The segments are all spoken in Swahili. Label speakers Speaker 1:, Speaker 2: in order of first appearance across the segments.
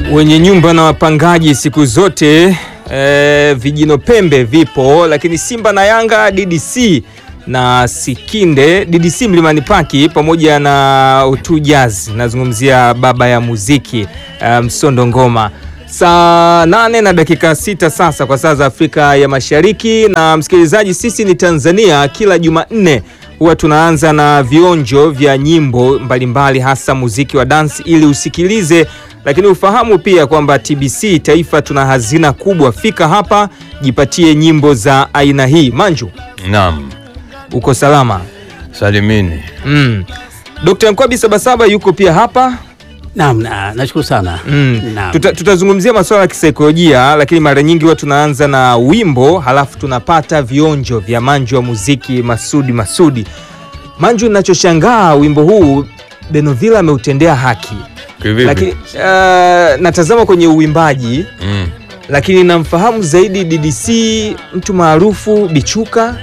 Speaker 1: wenye nyumba na wapangaji siku zote e, vijino pembe vipo, lakini Simba na Yanga, DDC na Sikinde, DDC Mlimani Paki pamoja na Utu Jazz, nazungumzia baba ya muziki e, Msondo Ngoma. Saa nane na dakika sita sasa kwa saa za Afrika ya Mashariki. Na msikilizaji, sisi ni Tanzania, kila Jumanne huwa tunaanza na vionjo vya nyimbo mbalimbali mbali, hasa muziki wa dance ili usikilize, lakini ufahamu pia kwamba TBC Taifa tuna hazina kubwa. Fika hapa jipatie nyimbo za aina hii. Manju,
Speaker 2: Naam,
Speaker 1: uko salama?
Speaker 2: salimini.
Speaker 1: Mm. Dr. Nkwabi Sabasaba yuko pia hapa.
Speaker 3: Naam, na- nashukuru sana.
Speaker 1: Mm.
Speaker 3: Naam.
Speaker 1: Tuta, tutazungumzia masuala ya kisaikolojia, lakini mara nyingi huwa tunaanza na wimbo halafu tunapata vionjo vya Manju wa muziki Masudi Masudi. Manju, ninachoshangaa wimbo huu Benovila ameutendea haki,
Speaker 2: Kivipi?
Speaker 1: lakini uh, natazama kwenye uimbaji,
Speaker 2: Mm.
Speaker 1: lakini namfahamu zaidi DDC, mtu maarufu Bichuka,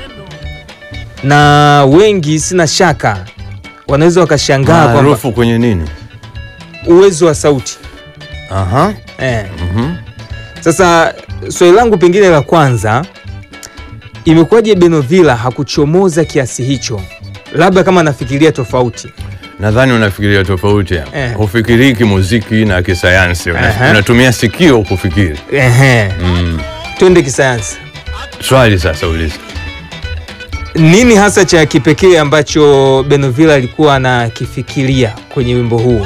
Speaker 1: na wengi sina shaka wanaweza wakashangaa kwamba
Speaker 2: Maarufu kwenye nini?
Speaker 1: uwezo wa sauti
Speaker 2: Aha.
Speaker 1: eh.
Speaker 2: Mhm.
Speaker 1: Sasa swali langu pengine la kwanza, imekuwaje Benovila hakuchomoza kiasi hicho? Labda kama anafikiria tofauti.
Speaker 2: Nadhani unafikiria tofauti.
Speaker 1: Eh.
Speaker 2: Hufikiri kimuziki na kisayansi. Una-
Speaker 1: Aha.
Speaker 2: Unatumia sikio kufikiri.
Speaker 1: Ehe,
Speaker 2: Mm.
Speaker 1: twende kisayansi.
Speaker 2: Swali sasa uliza.
Speaker 1: Nini hasa cha kipekee ambacho Benovila alikuwa anakifikiria kwenye wimbo huu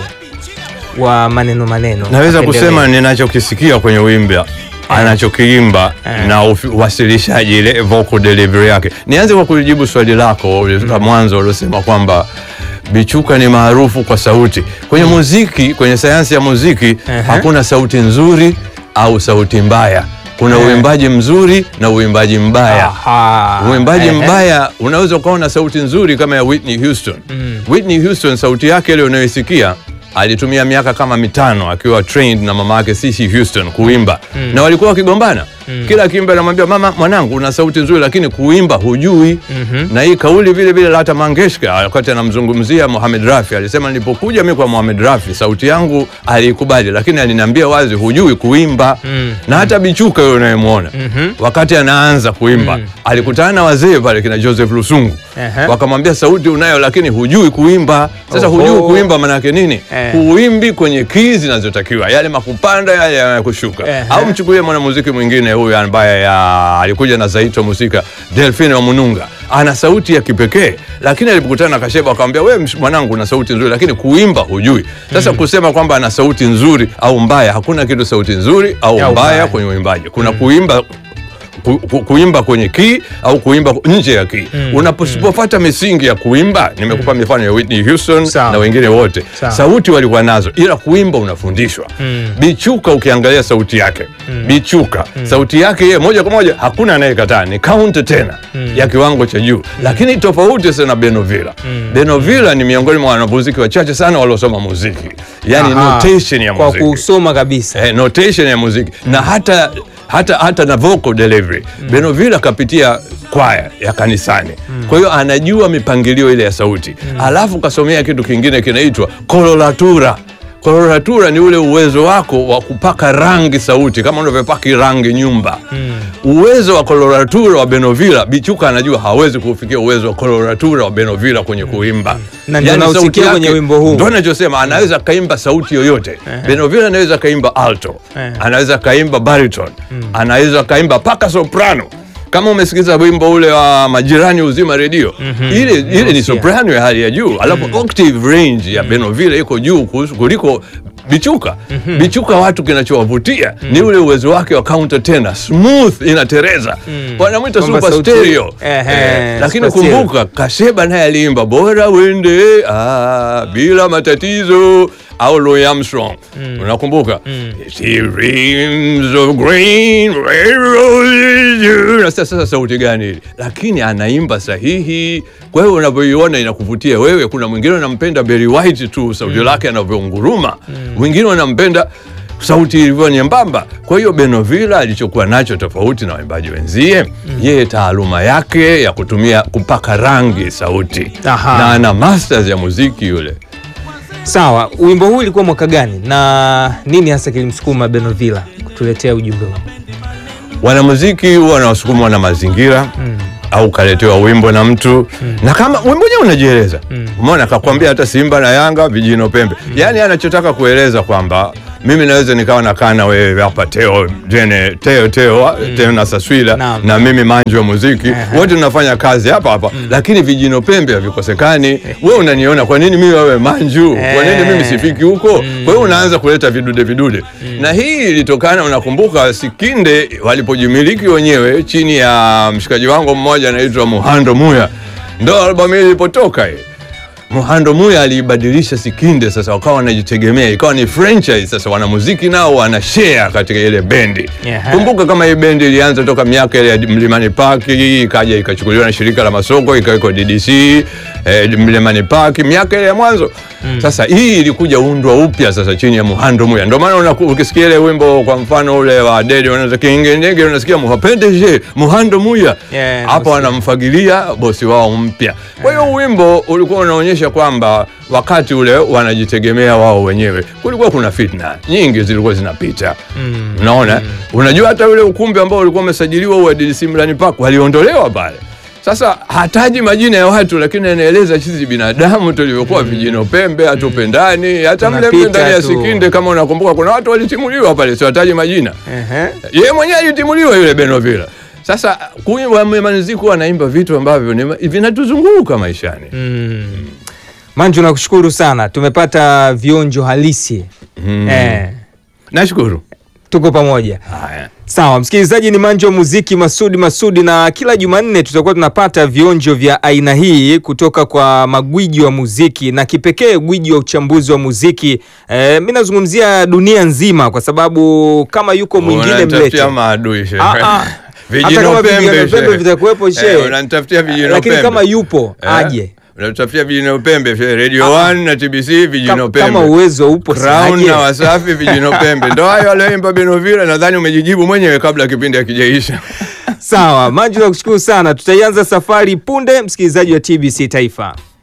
Speaker 1: wa maneno maneno?
Speaker 2: Naweza
Speaker 1: Apendelee.
Speaker 2: kusema ninachokisikia kwenye wimbo anachokiimba
Speaker 1: Eh.
Speaker 2: na ufi- uwasilishaji ile vocal delivery yake. Nianze kwa kujibu swali lako la mwanzo uliosema kwamba Bichuka ni maarufu kwa sauti. Kwenye muziki, kwenye sayansi ya muziki
Speaker 1: Ehe.
Speaker 2: hakuna sauti nzuri au sauti mbaya. Kuna
Speaker 1: Eh.
Speaker 2: uimbaji mzuri na uimbaji mbaya.
Speaker 1: Aha,
Speaker 2: Uimbaji
Speaker 1: ehe.
Speaker 2: mbaya unaweza ukawa na sauti nzuri kama ya Whitney Houston. Whitney Houston sauti yake ile unayoisikia alitumia miaka kama mitano akiwa trained na mama yake Cissy Houston kuimba na walikuwa wakigombana. Kila akiimba anamwambia mama, mwanangu una sauti nzuri lakini kuimba hujui. Na hii kauli vile vile Lata Mangeshka wakati anamzungumzia Mohamed Rafi alisema, nilipokuja mimi kwa Mohamed Rafi sauti yangu alikubali, lakini aliniambia wazi hujui kuimba. Na hata Bichuka yule unayemwona wakati anaanza kuimba alikutana na wazee pale kina Joseph Lusungu
Speaker 1: Ehe.
Speaker 2: wakamwambia sauti unayo lakini hujui kuimba. Sasa
Speaker 1: Oho.
Speaker 2: hujui kuimba maana yake nini?
Speaker 1: Eh.
Speaker 2: Huimbi kwenye kii zinazotakiwa, yale makupanda yale yanakushuka.
Speaker 1: Ehe.
Speaker 2: Au mchukulie mwanamuziki mwingine huyu ambaye ya, alikuja na Zaito Musika, Delphine wa Mununga, ana sauti ya kipekee, lakini alipokutana na Kasheba akamwambia, wewe msh- mwanangu una sauti nzuri lakini kuimba hujui. Sasa kusema kwamba ana sauti nzuri au mbaya, hakuna kitu sauti nzuri au
Speaker 1: Au
Speaker 2: mbaya
Speaker 1: mbaya.
Speaker 2: kwenye uimbaji. Kuna kuimba ku, ku, kuimba kwenye kii au kuimba nje ya kii. Unaposipofuata misingi ya kuimba, nimekupa mifano ya Whitney Houston
Speaker 1: Sawa.
Speaker 2: na wengine wote,
Speaker 1: Sawa.
Speaker 2: sauti walikuwa nazo, ila kuimba unafundishwa. Bichuka ukiangalia sauti yake Bichuka sauti yake yeye moja kwa moja hakuna anayekataa, ni count tena ya kiwango cha juu, lakini tofauti sana na Benovila. Benovila ni miongoni mwa wanamuziki wachache sana waliosoma muziki, yani
Speaker 1: Aha,
Speaker 2: notation ya
Speaker 1: kwa
Speaker 2: muziki
Speaker 1: kusoma kabisa.
Speaker 2: eh, notation ya muziki na hata hata hata na vocal delivery Benovila kapitia kwaya ya kanisani kwa hiyo anajua mipangilio ile ya sauti alafu kasomea kitu kingine kinaitwa koloratura koloratura ni ule uwezo wako wa kupaka rangi sauti kama unavyopaki rangi nyumba uwezo wa koloratura wa Benovila Bichuka anajua hawezi kufikia uwezo wa koloratura wa Benovila kwenye kuimba
Speaker 1: Na ndio
Speaker 2: Yaani
Speaker 1: nausikia
Speaker 2: sauti
Speaker 1: kwenye
Speaker 2: yake-
Speaker 1: wimbo huu.
Speaker 2: ndio anachosema anaweza kaimba sauti yoyote Benovila anaweza kaimba alto
Speaker 1: Eh.
Speaker 2: anaweza kaimba baritone anaweza kaimba paka soprano kama umesikiza wimbo ule wa majirani uzima redio ile, ile ni
Speaker 1: Nausikia.
Speaker 2: soprano ya hali ya juu alafu octave range ya Benovila iko juu kuhusu- kuliko Bichuka Bichuka watu kinachowavutia ni ule uwezo wake wa counter tena smooth inatereza wanamwita
Speaker 1: Kwamba
Speaker 2: super
Speaker 1: sauti-
Speaker 2: stereo
Speaker 1: Ehe,
Speaker 2: Eh, lakini
Speaker 1: super stereo.
Speaker 2: kumbuka Kasheba naye aliimba bora wende ah, bila matatizo au Louis Armstrong unakumbuka She dreams of green railroads. Na sasa sasa sauti gani hili lakini anaimba sahihi kwa hiyo unavyoiona inakuvutia wewe kuna mwingine anampenda Barry White tu sauti lake anavyounguruma mwingine anampenda sauti ilivyo nyembamba. Kwa hiyo Benovila alichokuwa nacho tofauti na waimbaji wenzie, yeye taaluma yake ya kutumia kupaka rangi sauti
Speaker 1: Aha.
Speaker 2: na ana masters ya muziki yule.
Speaker 1: Sawa, wimbo huu ulikuwa mwaka gani na nini hasa kilimsukuma Benovilla kutuletea ujumbe huu?
Speaker 2: Wanamuziki huwa wanasukumwa na mazingira au kaletewa wimbo na mtu na kama wimbo wenyewe unajieleza umeona, akakwambia hata Simba na Yanga vijino pembe, yaani anachotaka kueleza kwamba mimi naweza nikawa nakaa na wewe hapa Teo jene Teo Teo Teo na Saswila
Speaker 1: Naam.
Speaker 2: na mimi manji wa muziki wote tunafanya kazi hapa hapa, lakini vijino pembe havikosekani. Wewe unaniona, kwa nini mimi wewe manju, kwa nini mimi sifiki huko? Kwa hiyo unaanza kuleta vidude vidude, na hii ilitokana, unakumbuka Sikinde walipojimiliki wenyewe chini ya mshikaji wangu mmoja anaitwa Muhando Muya, ndo albamu hii ilipotoka hii. Muhando Muya aliibadilisha Sikinde, sasa wakawa wanajitegemea, ikawa ni franchise. Sasa wanamuziki nao wana share katika ile bendi.
Speaker 1: Yeah.
Speaker 2: Kumbuka kama hii bendi ilianza toka miaka ile ya Mlimani Park, ikaja ikachukuliwa na shirika la masoko ikawekwa DDC eh, Mlimani Park miaka ile ya mwanzo. Sasa hii ilikuja undwa upya sasa chini ya Muhando Muya. Ndio maana unaku- ukisikia ile wimbo kwa mfano ule wa Dede unaweza kinge ndege unasikia muhapendeje Muhando Muya.
Speaker 1: Yeah,
Speaker 2: Hapo wanamfagilia bosi wao mpya. Kwa hiyo wimbo ulikuwa unaonyesha kwamba wakati ule wanajitegemea wao wenyewe, kulikuwa kuna fitna nyingi zilikuwa zinapita. Unaona, unajua hata ule ukumbi ambao ulikuwa umesajiliwa wa DDC Mlimani Park waliondolewa pale. Sasa hataji majina ya watu, lakini anaeleza sisi binadamu tulivyokuwa vijino pembe, hatupendani. Hata mle mle
Speaker 1: Tunapita
Speaker 2: ndani ya
Speaker 1: tu.
Speaker 2: Sikinde, kama unakumbuka, kuna watu walitimuliwa pale, siwataji majina
Speaker 1: Ehe.
Speaker 2: yeye mwenyewe alitimuliwa yule Benovilla. Sasa kuimba Manziku anaimba vitu ambavyo ni- vinatuzunguka maishani.
Speaker 1: Manju, nakushukuru sana, tumepata vionjo halisi eh,
Speaker 2: Nashukuru.
Speaker 1: tuko pamoja.
Speaker 2: Haya.
Speaker 1: Sawa, msikilizaji, ni Manjo wa Muziki Masudi Masudi, na kila Jumanne tutakuwa tunapata vionjo vya aina hii kutoka kwa magwiji wa muziki na kipekee gwiji wa uchambuzi wa muziki. Eh, mi nazungumzia dunia nzima, kwa sababu kama yuko mwingine mlete
Speaker 2: Unanitafutia maadui shehe.
Speaker 1: Ah, ah.
Speaker 2: Vijino
Speaker 1: Hata kama
Speaker 2: pembe,
Speaker 1: vijino pembe
Speaker 2: shehe.
Speaker 1: vitakuwepo, shehe.
Speaker 2: Eh, unanitafutia vijino
Speaker 1: lakini
Speaker 2: pembe.
Speaker 1: kama yupo
Speaker 2: Eh,
Speaker 1: aje
Speaker 2: Unatutafutia vijino pembe shehe. Radio 1 na TBC vijino
Speaker 1: Kama-
Speaker 2: pembe.
Speaker 1: kama uwezo upo si
Speaker 2: Crown
Speaker 1: aje.
Speaker 2: na Wasafi vijino pembe. Ndio hayo aliyoimba Benovilla, nadhani umejijibu mwenyewe kabla kipindi hakijaisha.
Speaker 1: Sawa, Manju, nakushukuru sana. Tutaianza safari punde, msikilizaji wa TBC Taifa.